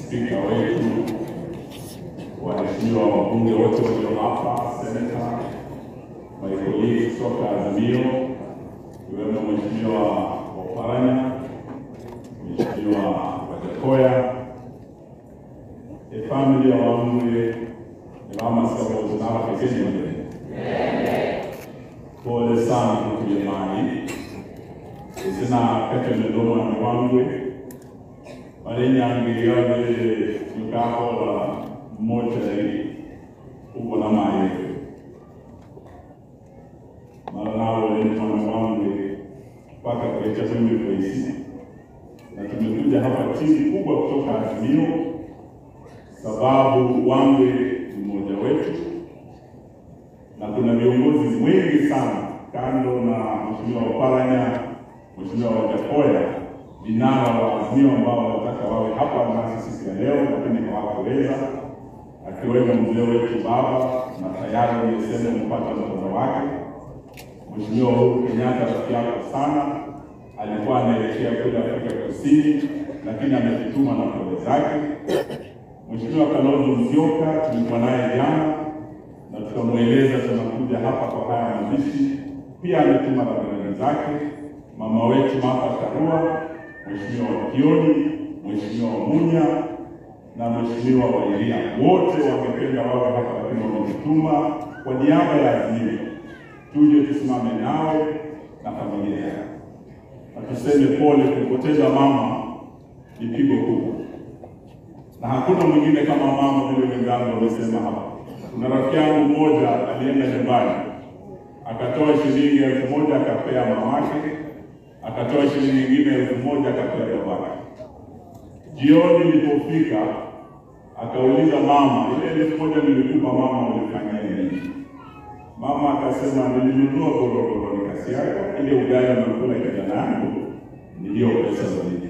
spika wetu, waheshimiwa wabunge wote walio hapa, seneta, maikoli kutoka Azimio, ikiwemo Mheshimiwa Oparanya, Mheshimiwa Wajakoya, efamili ya Wamwe ebamasabo n'abakekenyere pole sana mukujemani izina katemendo omwami wangwe balenyangiria vile yukakola mochari ubona mayewe mara nawo ni mwana wangwe mpaka kulecha kwembe kwaisi na tumekuja hapa timu kubwa kutoka Azimio sababu wangwe ni mmoja wetu na kuna viongozi wengi sana kando na Mheshimiwa Oparanya, Mheshimiwa Wajakoya, vinara wa Azimio ambao wanataka wawe hapa nasi siku ya leo, lakini hawakuweza, akiwemo mzee wetu baba, na tayari nimesema mpata mtoto wake Mheshimiwa Uhuru Kenyatta, rafiki yako sana, alikuwa anaelekea kule Afrika Kusini, lakini amejituma na pole zake. Mheshimiwa Kalonzo Musyoka tulikuwa naye jana na tukamweleza tunakuja hapa kwa haya mazishi. Pia ametuma rambirambi zake mama wetu Martha Karua, Mheshimiwa Kioni, Mheshimiwa Munya na Mheshimiwa Wairia, wote wamependa wawe hapa, lakini wametutuma kwa niaba ya Azimio tuje tusimame nawe na familia yako, na tuseme pole. Kumpoteza mama ni pigo kubwa, na hakuna mwingine kama mama, vile wenzangu wamesema hapa. Kuna rafiki yangu mmoja alienda nyumbani akatoa shilingi elfu moja akapea mamake, akatoa shilingi nyingine elfu moja akapea babake. Jioni ilipofika akauliza mama, ile elfu moja nilikupa mama, ulifanyia nini? Mama akasema nilinunua gorogoro nikasiaga ile ugali nakula kijana yangu, niliyo pesa zaidi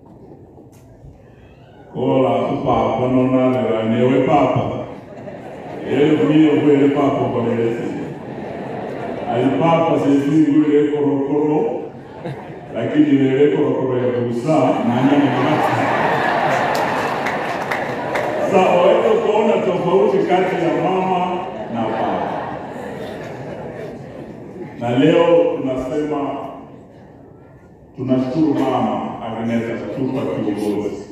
kola kupapa nonalera newe papa elikumiyo kwele papa kolelesi alipapa sesingule korokoro lakini lele korokoro ya busa nanyamamati sa waweza kuona tofauti kati ya mama na baba na leo tunasema tunashukuru mama Agneta kutupa kiongozi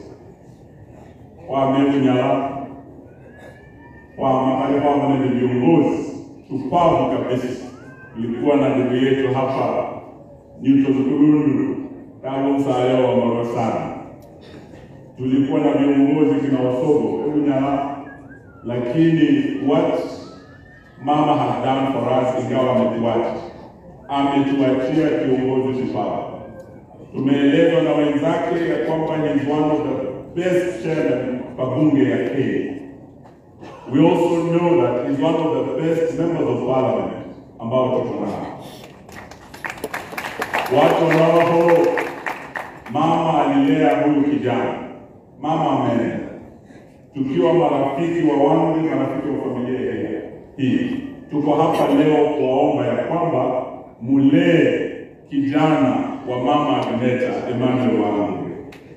wameunyala wamamale kwamba ni viongozi shupavu kabisa. Ilikuwa na ndugu yetu hapa Newton Kulundu kama msaada wa mara sana, tulikuwa na viongozi kina Wasogo Unyala, lakini what mama has done for us, ingawa ametuacha, ametuachia kiongozi shupavu. Tumeelezwa na wenzake ya kwamba he is one of the best chairman kwa bunge ya Kenya. We also know that he's one of the best members of parliament ambao tuko nao. Watu wanaoho mama alilea huyu kijana, mama ameenda, tukiwa marafiki wa wangu, marafiki wa familia hii, tuko hapa leo kuwaomba ya kwamba mulee kijana wa mama Agneta Emmanuel Wangwe.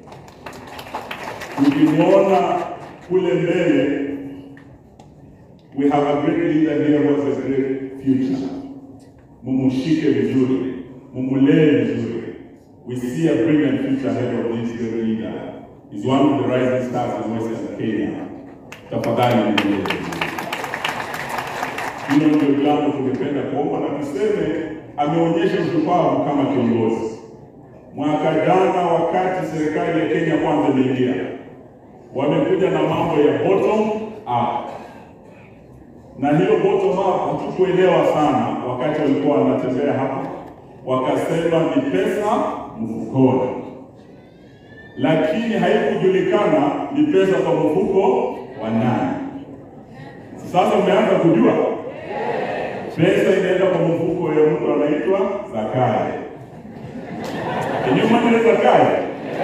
Ukimwona kule mbele we have a great leader here who has a great future. Mumushike vizuri, mumulee vizuri. We see a brilliant future ahead of this great leader. He's one of the rising stars in Western Kenya. Tafadhali mumulee vizuri. Hilo ndio jambo tungependa kuomba na tuseme, ameonyesha ushupavu kama kiongozi. Mwaka jana, wakati serikali ya Kenya kwanza imeingia, wamekuja na mambo ya bottom up na hilo bottom up hatukuelewa sana wakati walikuwa wanatembea hapa, wakasema ni pesa mfukoni, lakini haikujulikana ni pesa kwa mfuko wa nani. Sasa umeanza kujua pesa inaenda kwa mfuko ya mtu anaitwa Zakayo. Kinyuma ile Zakayo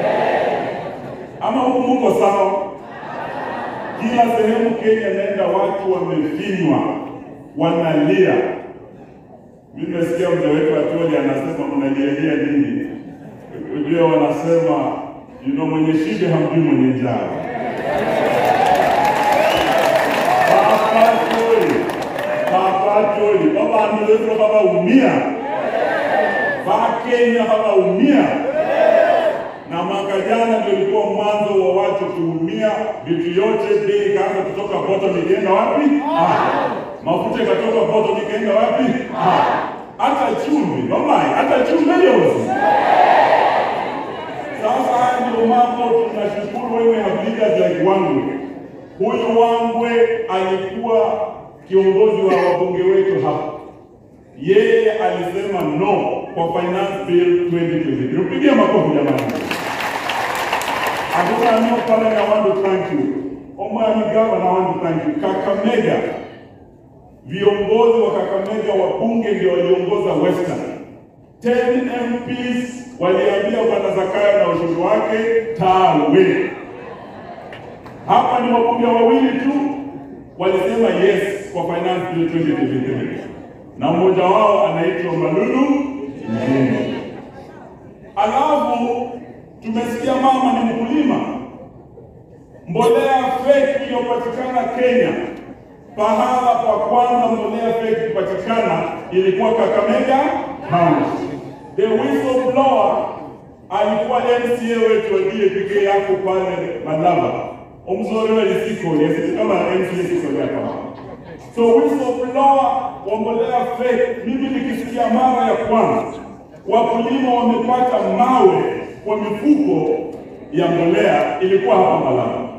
ama huku muko sawa? Kila sehemu Kenya naenda, watu wamefinywa, wanalia. Mimi nimesikia mzee wetu Atoli anasema mnalialia nini? Ndio wanasema you know, mwenye shibe hamjui mwenye njaa. Papatoi, papatoi, babantu bethu babaumia, Wakenya babaumia. Na mwaka jana ndio ilikuwa mwanzo wa watu kuumia, vitu yote bei ikaanza kutoka bottom ikaenda wapi? Ah. Mafuta ikatoka bottom ikaenda wapi? Ah. Hata chumvi, mamaye, hata chumvi yote. Sasa haya ndio mambo tunashukuru wewe have leaders like Wangwe. Huyu Wangwe alikuwa kiongozi wa wabunge wetu hapa. Yeye alisema no kwa finance bill 2023. Upigie makofi jamani. Hakuna no pale I want to thank you. Omani Gavana, I want to thank you. Kakamega, viongozi wa Kakamega wabunge ndio waliongoza Western. 10 MPs waliambia bwana Zakayo na ushuru wake tawe. Hapa ni wabunge wawili tu walisema yes kwa finance bill 2023 na mmoja wao anaitwa Malulu Nguni. Alafu tumesikia mama ni mkulima, mbolea fake iliyopatikana Kenya, pahala pa kwanza mbolea fake kupatikana ilikuwa Kakamega County. The whistleblower alikuwa MCA wetu wa DAPK yako pale Malaba, omzore lisiko yesi kama MCA siko hapa. So whistleblower wa mbolea fake, mimi nikisikia mara ya kwanza wakulima wamepata mawe kwa mifuko ya mbolea ilikuwa hapa Malaba.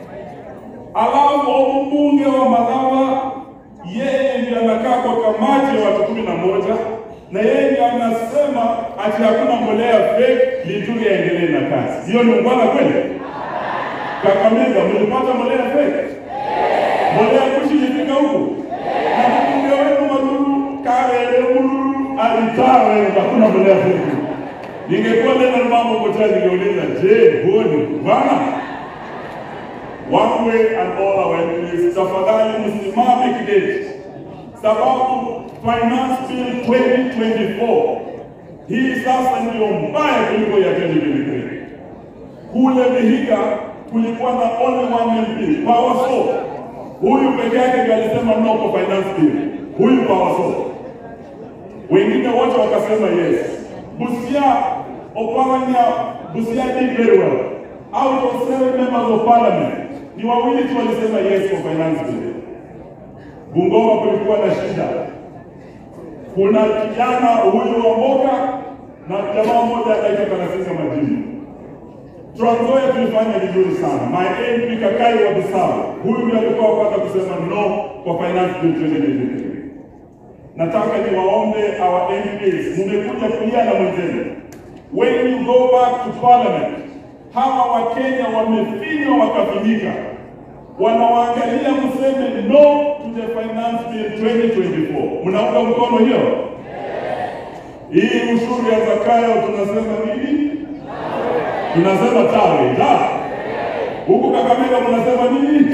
Alafu mbunge wa Malaba yeye ndiye anakaa kwa kamati ya watu kumi na moja na yeye ndiye anasema ati hakuna mbolea fake, Lituri aendelee na kazi. Hiyo ni ungwana kweli? Kakamega mlipata mbolea fake? Mbolea kushi ilifika huku na mbunge wenu Malulu Karere Mululu alitawe, hakuna mbolea fake. Ningekuwa neno mambo kocha, ningeuliza je, huo ni ungwana? Wangwe and all our MPs, tafadhali msimame kidete, sababu finance bill 2024 hii sasa ndio mbaya kuliko ya 2023. Kule Vihiga kulikuwa na only one MP, Pawaso. Huyu peke yake ndiye alisema no kwa finance bill, huyu Pawaso. Wengine wote wakasema yes. Busia, Oparanya, Busia did very well. Out of seven members of parliament, ni wawili tu walisema yes kwa finance bill. Bungoma kulikuwa na shida. Kuna kijana huyu wa Mboka na jamaa mmoja anaitwa Kanasinga Majini. Trans Nzoia tulifanya vizuri sana. My MP Kakai wa Bisau, huyu ndiye alikuwa wa kwanza kusema no kwa finance bill 2023. Nataka niwaombe our MPs, mmekuja kulia na mwenzenu. When you go back to parliament, hawa Wakenya wamefinywa wakafinyika, wanawaangalia mseme no to the finance bill 2024. Mnaunga mkono hiyo? Hii ushuru ya Zakayo tunasema nini? Tunasema tawe la huku Kakamega mnasema nini?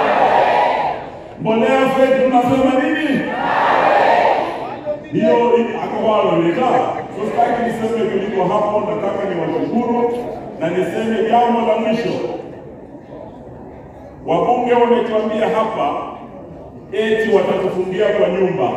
Mbolea fake tunasema nini? hiyo akawaloleta sitaki niseme kuliko hapo. Nataka niwashukuru na niseme jambo la mwisho. Wabunge wametuambia hapa eti watatufungia kwa nyumba.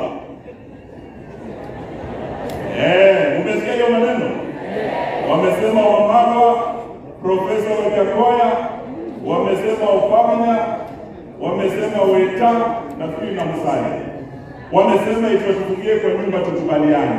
Eh, umesikia hiyo maneno? Wamesema Wamalwa, Profesa Wekakoya, wamesema Oparanya, wamesema Weta, nafikiri na Musalia wamesema itufungie kwa nyumba tukubaliane.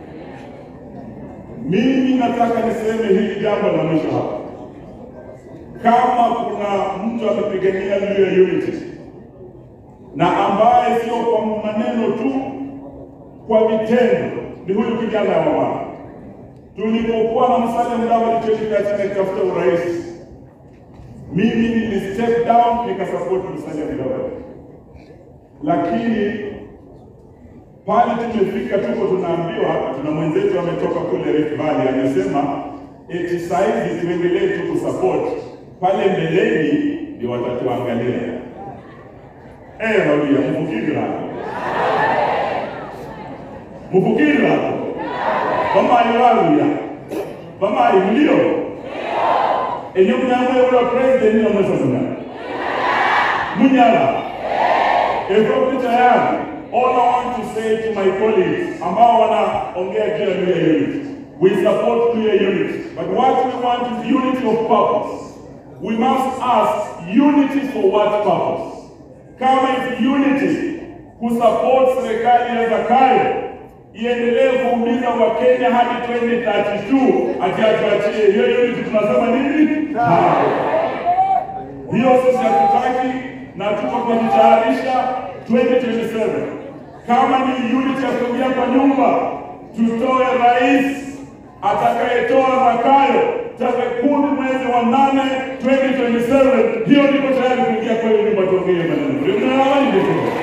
Mimi nataka niseme hili jambo la mwisho hapa. Kama kuna mtu amepigania juu ya unity na ambaye sio kwa maneno tu, kwa vitendo, ni huyu kijana wa mama. Tulipokuwa na Musalia Mudavadi 2013 akitafuta urais, mimi nili step down nikasupport Musalia Mudavadi, lakini pale tumefika, tuko tunaambiwa, tuna mwenzetu ametoka kule Rift Valley amesema eti saizi tuendelee tu kusupport pale mbeleni, ndio watatuangalia. Eh, Maria, mfukiri hapo, mfukiri hapo, bamali waluya bamali mlio enye mnyamwe ula president niyo mwesa muna Munyala. Ethiopia tayari. All I want to say to my colleagues ambao wanaongea juu ya clear unity. We support clear unity. But what we want is unity of purpose. We must ask unity for what purpose? Kama if unity kusupport serikali ya Zakayo iendelee kuumiza Wakenya hadi 2032 ati atuachie hiyo unity, tunasema nini? Hapana. Hiyo sisi hatutaki na tuko kujitayarisha 2027. Kama ni unit ya kuingia kwa nyumba, tutoe rais atakayetoa Zakayo tarehe kumi mwezi wa nane 2027. Hiyo niko tayari kuingia kwa hiyo nyumba, tuongee maneno. Ndio